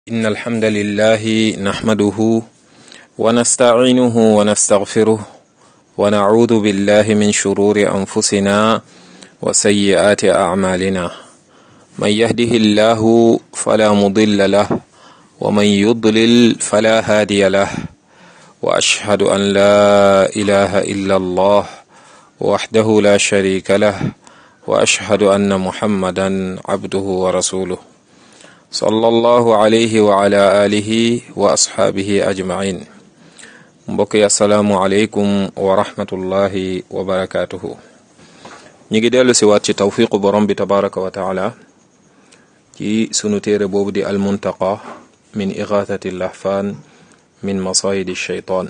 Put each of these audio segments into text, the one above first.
إن الحمد لله نحمده ونستعينه ونستغفره ونعوذ بالله من شرور أنفسنا وسيئات أعمالنا من يهده الله فلا مضل له ومن يضلل فلا هادي له وأشهد أن لا إله إلا الله وحده لا شريك له وأشهد أن محمدا عبده ورسوله صلى الله عليه وعلى آله وأصحابه أجمعين mbokk yi asalaamualeykum wa rahmatullahi wa barakaatuhu ñu ngi dellu si waat ci tawfiqu borom bi tabaraka wa taala ci sunu téere boobu di almuntaqa min igathati lahfaan min masayidi shaytaan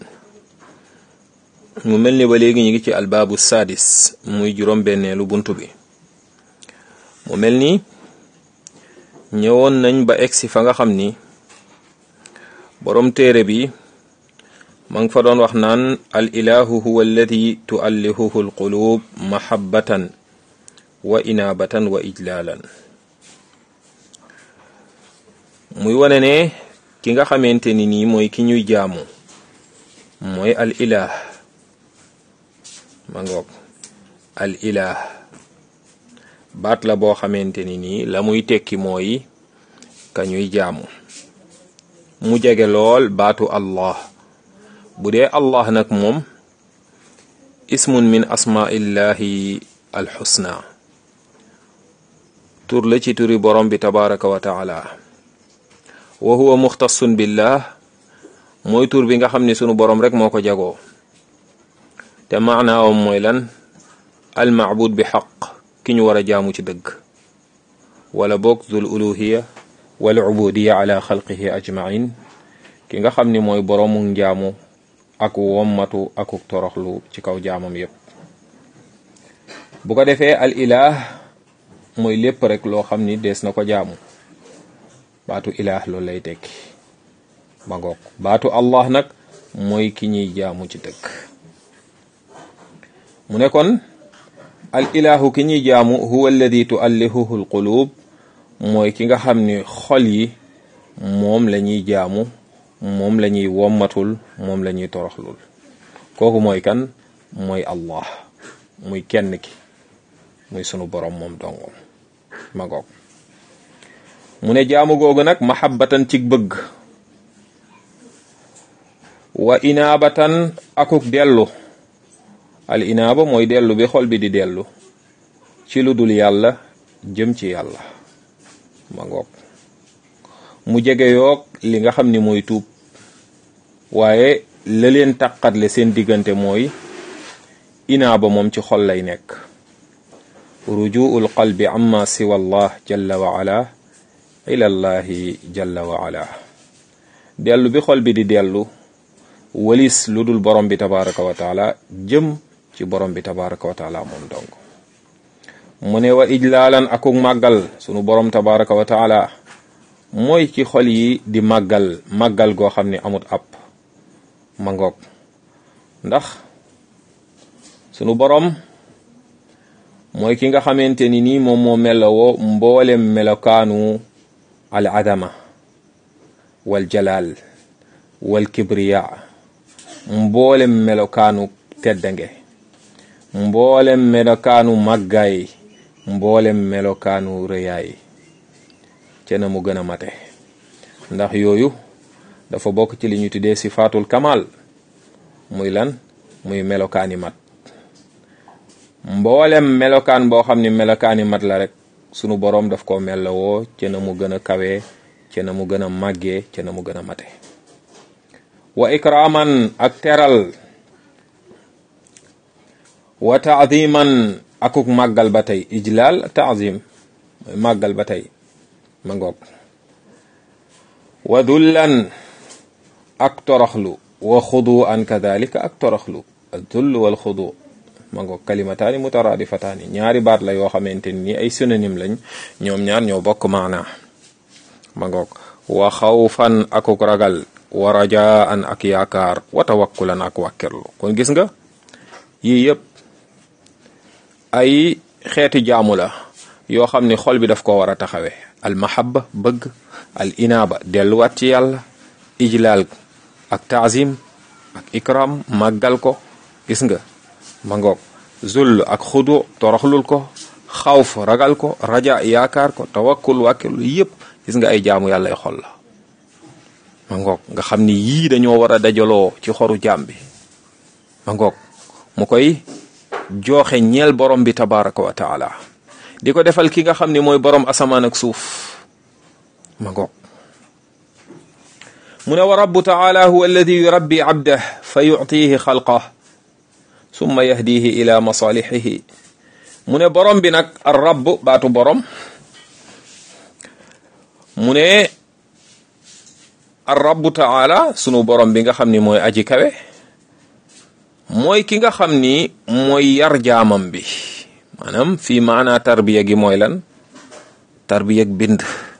mu mel ni ba léegi ñu ngi ci albaabu saadis muy juróom benneelu buntu bi mu mel ni ñëwoon nañ ba egsi fa nga xam ni borom téere bi ma ngi fa doon wax naan al ilahu huwa alladi tuallihuhu alqulub mahabbatan wa inaabatan wa ijlaalan muy wane ne ki nga xamante ni nii mooy ki ñuy jaamu mooy al ilah ma ngoog al ilah baat la boo xamante ni nii la muy tekki mooy ka ñuy jaamu mu jege lool baatu allah bu dee allah nag moom ismun min asmaillahi alxusna tur la ci turi borom bi tabaraka wa taala wa huwa muxtasun billah mooy tur bi nga xam ne sunu borom rek moo ko jagoo te maanaawam mooy lan almaabud bi xaq ki ñu war a jaamu ci dëgg wala boog zul uluhiya wal ubudiya ala xalqihi ajmain ki nga xam ni mooy boroomu njaamu ak wommatu akuk toroxlu ci kaw jaamam yépp bu ko defee al ilah mooy lépp rek loo xam ni dees na ko jaamu baatu ilah loolu lay tekki ba ngoog baatu allah nag mooy ki ñuy jaamu ci dëgg mu ne kon al ilahu ki ñuy jaamu huwa alladi tuallihuhu al qulub mooy ki nga xam ni xol yi moom la ñuy jaamu moom la ñuy wommatul moom la ñuy toroxlul kooku mooy kan mooy allah muy kenn ki muy sunu borom moom dongom ma goog mu ne jaamu googu nag mahabbatan ci bëgg wa inaabatan akuk dellu al inaaba mooy dellu bi xol bi di dellu ci lu dul yàlla jëm ci yàlla ma ngoog mu jege yoog li nga xam ni mooy tuub waaye la leen taqatle seen diggante mooy inaaba moom ci xol lay nekk rujuul qalbi amma siwa allah jalla wa ala ila allahi jalla wa ala dellu bi xol bi di dellu walis lu dul borom bi tabaraka wa taala jëm ci borom bi tabaraka wa taala moom dong mu ne wa ijlaalan akuk màggal sunu borom tabaraka wa taala mooy ci xol yi di màggal màggal goo xam ne amut ab ma ngoog ndax sunu borom mooy ki nga xamante ni nii moom moo melowoo mboolem melokaanu al adama wal jalal wal kibriya mboolem melokaanu teddange mboolem melokaanu màggaay mboolem melokaanu rëyaay ca na mu gën a mate ndax yooyu dafa bokk ci li ñu tuddee sifaatul kamal muy lan muy melokaani mat mboolem melokaan boo xam ni melokaani mat la rek sunu boroom daf ko mellowoo ca na mu gën a kawee ca na mu gën a màggee ca na mu gën a mate wa ikraman ak teral wa taadiman akuk màggal ba tey ijlaal taazim mooy màggal ba tey ma ngoog wa dullan ak toroxlu wa xudu an kadalika ak toroxlu dull wal xudu ma ngoog kalimataani mutaraadifataani ñaari baat la yoo xamante ni ay synonyme lañ ñoom ñaar ñoo bokk maana ma ngoog wa xawfan akuk ragal wa rajaan ak yaakaar wa tawakkulan ak wàkkirlu kon gis nga yii yëpp ay xeeti jaamu la yoo xam ni xol bi daf ko war a taxawee al mahabba bëgg al inaaba delluwaat ci yàlla ijlaal ak taazim ak ikram màggal ko gis nga ma ngoog zull ak xudu toroxlul ko xawf ragal ko raja yaakaar ko tawakkul wàkkil yëpp gis nga ay jaamu yàlla ay xol la ma ngoog nga xam ni yii dañoo war a dajaloo ci xoru jaam bi ma ngoog mu koy jooxe ñeel borom bi tabaraka wa taala di ko defal ki nga xam ni mooy borom asamaan ak suuf ma ngoog mu ne wa rabbu taala huwa alladi yurabbi abdah fa yuctihi xalqah summa yahdihi ila masalihihi mu ne borom bi nag ar rabb baatu borom mu ne ar rabbu taala sunu borom bi nga xam ni mooy aji kawe mooy ki nga xam ni mooy yar jaamam bi maanaam fii maanaa tarbiya gi mooy lan tarbiya bind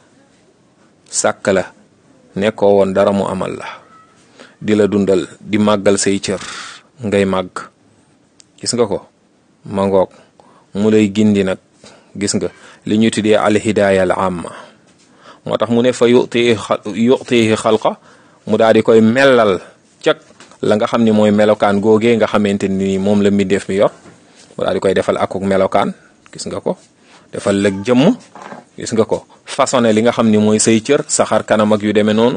sàkk la nekkoo woon dara mu amal la di la dundal di màggal say cër ngay màgg gis nga ko mangoog mu lay gindi nag gis nga li ñu tuddee al hidaaya al amma moo tax mu ne fa yuti yutihi xalqa mu daal di koy mellal cag la nga xam ni mooy melokaan googee nga xamante ni moom la mbindeef mi yor mu daal di koy defal akuk melokaan gis nga ko defal lëg jëmm gis nga ko façonné li nga xam ni mooy say cër saxar kanam ak yu demee noonu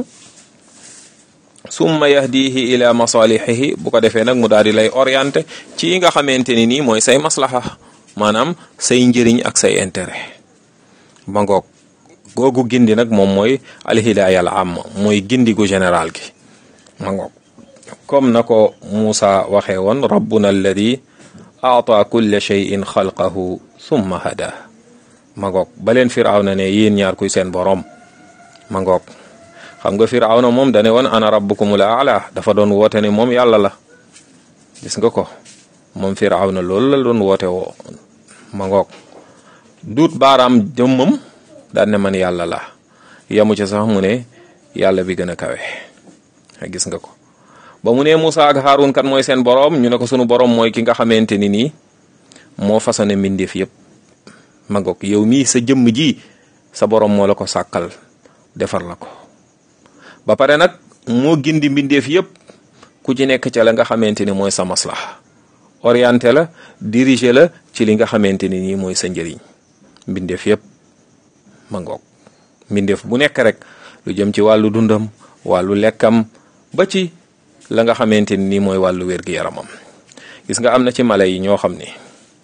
summa yahdihi ila masalihihi bu ko defee nag mu daal di lay orienté ci yi nga xamante ni nii mooy say maslaha maanaam say njëriñ ak say intérêt ba ngoog googu gindi nag moom mooy alhidaaya al amma mooy gindi gu général gi ma ngoog comme na ko Muusa waxee woon rabbuna alladi aata kulla cheyin xalqahu summa hada ma ngoog ba leen firawna ne yéen ñaar kuy seen borom ma ngoog xam nga firawna moom dane woon ana rabbukumul aala dafa doon woote ne moom yàlla la gis nga ko moom firawna loolu la doon woote woo ma ngoog duut baaraam jëmmam daan ne man yàlla la yamu ci sax mu ne yàlla bi gën a kawe gis nga ko ba mu ne Moussa ak Haroun kan mooy seen borom ñu ne ko sunu borom mooy ki nga xamante ni nii moo façonné mbindeef yëpp ma ngoog yow mii sa jëmm ji sa borom moo la ko sàkkal defar la ko ba pare nag moo gindi mbindeef yëpp ku ci nekk ca la nga xamante ni mooy sa maslaha orienté la diriger la ci li nga xamante ni nii mooy sa njëriñ mbindeef yëpp ma ngoog mbindeef bu nekk rek lu jëm ci wàllu dundam wàllu lekkam ba ci la nga xamante ni nii mooy wàllu wér-gi-yaramam gis nga am na ci mala yi ñoo xam ni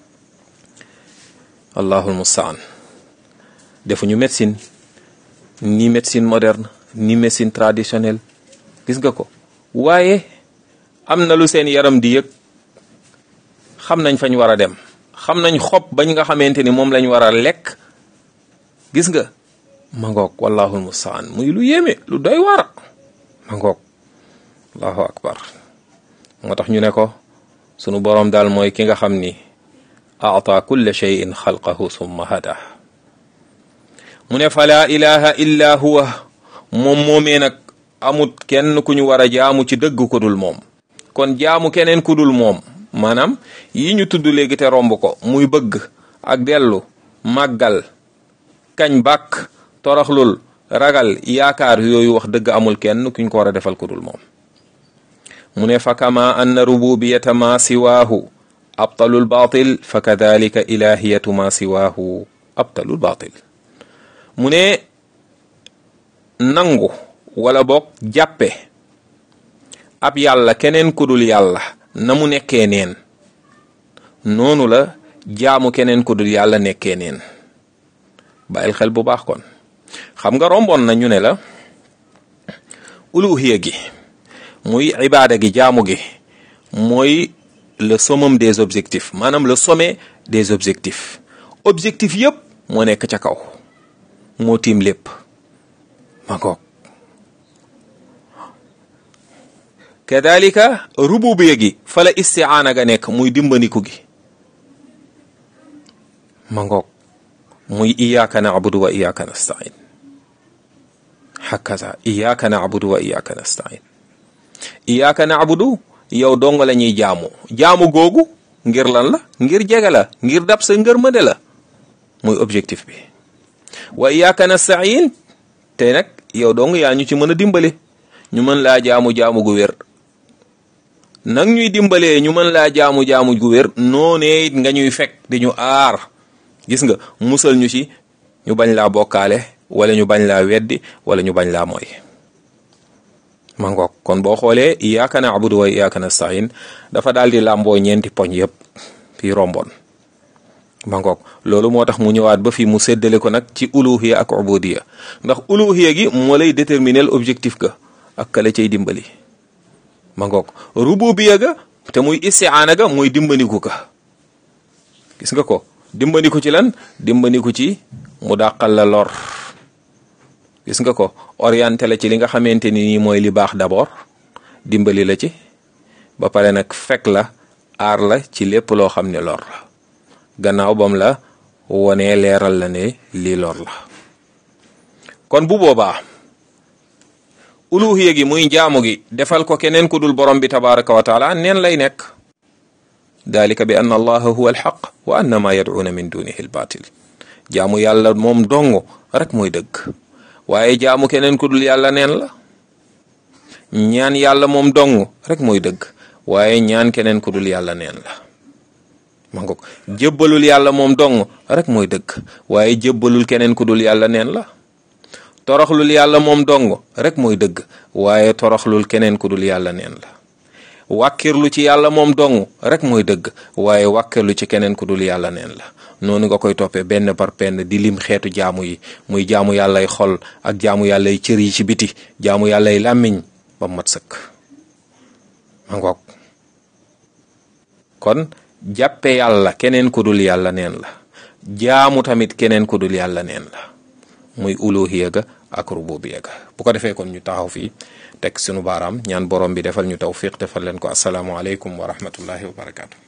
allahul mustaan defuñu médecine ni médecine moderne ni médecine traditionnelle gis nga ko waaye am na lu seen yaram di yëg xam nañ fañ war a dem xam nañ xob bañ nga xamante ni moom lañ war a lekk gis nga ma ngoog wallahul mustaan muy lu yéeme lu doy war ma ngoog allahu akbar moo tax ñu ne ko sunu boroom daal mooy ki nga xam ni aata kulla cheyin xalqahu summa hada mu ne fa laa ilaha illa huwa moom moomee nag amut kenn ku ñu war a jaamu ci dëgg ku dul moom kon jaamu keneen ku dul moom maanaam yi ñu tudd léegi te romb ko muy bëgg ak dellu màggal kañ bàkk toroxlul ragal yaakaar yooyu wax dëgg amul kenn kuñ ko war a defal ku dul moom mu ne fa kama anna rububiyata ma siwaahu abtalul batil fa kadalika ilahiyatu ma siwaahu abtalul batil mu ne nangu wala boog jàppe ab yàlla keneen ku dul yàlla na mu nekkee neen noonu la jaamu keneen ku dul yàlla nekkee neen bàyyil xel bu baax kon xam nga romboon na ñu ne la uluhiya gi muy ibaada gi jaamu gi mooy le summum des objectifs maanaam le sommet des objectifs objectif yëpp moo nekk ca kaw moo tiim lépp ma ngoog kadalika rububiya gi fa la istiaana ga nekk muy dimbandiku gi ma ngoog muy iyaaka naabudu wa iyaaka nastain hakaza iyaaka naabudu wa iyaaka nastain iyaaka naabudu yow dong la ñuy jaamu jaamu googu ngir lan la ngir jege la ngir dab sa ngërmande la muy objectif bi wa iyyaka nasta'in te nag yow dong yaa ñu ci mën a dimbale ñu mën laa jaamu jaamu gu wér nag ñuy dimbalee ñu mën laa jaamu jaamu gu wér noonee it nga ñuy fekk di ñu aar gis nga musal ñu ci ñu bañ laa bokkaale wala ñu bañ laa weddi wala ñu bañ laa mooy ma ngoog kon boo xoolee iyyaka na'budu wa iyyaka nasta'in dafa daal di làmboo ñeenti poñ yépp fii romboon ma ngoog loolu moo tax mu ñëwaat ba fii mu séddale ko nag ci uluhiya ak ubudiya ndax uluhiya gi moo lay déterminer objectif ga ak kala cay dimbali ma ngoog rububiya ga te muy isti'aana ga muy dimbandiku ka gis nga ko dimbandiku ci lan dimbandiku ci mu dàqal la lor gis nga ko orienté la ci li nga xamante ni nii mooy li baax d'abord dimbali la ci ba pare nag fekk la aar la ci lépp loo xam ne lor la gannaaw bam la wonee leeral la ne lii lor la kon bu boobaa uluhiya gi muy jaamu gi defal ko keneen ku dul borom bi tabaraka wa taala neen lay nekk dalika bi anna allaha huwa alxaq wa anna ma yad'una min dunihi albatil jaamu yàlla moom dong rek mooy dëgg waaye jaamu keneen ku dul yàlla neen la ñaan yàlla moom dong rek mooy dëgg waaye ñaan keneen ku dul yàlla neen la ma nga ko jébbalul yàlla moom dong rek mooy dëgg waaye jébbalul keneen ku dul yàlla neen la toroxlul yàlla moom dong rek mooy dëgg waaye toroxlul keneen ku dul yàlla neen la wàkkirlu ci yàlla moom dong rek mooy dëgg waaye wàkkirlu ci keneen ku dul yàlla neen la noonu nga koy toppee benn par benn di lim xeetu jaamu yi muy jaamu yàllay xol ak jaamu yàllay cër yi ci biti jaamu yàllay làmmiñ ba mat sëkk ma ngoog kon jàppe yàlla keneen ku dul yàlla neen la jaamu tamit keneen ku dul yàlla neen la muy uluhiya ga ak rububiya ga bu ko defee kon ñu taxaw fii teg sunu baaraam ñaan borom bi defal ñu tawfiq defal leen ko asalaamualeykum wa rahmatullahi wa barakaatu.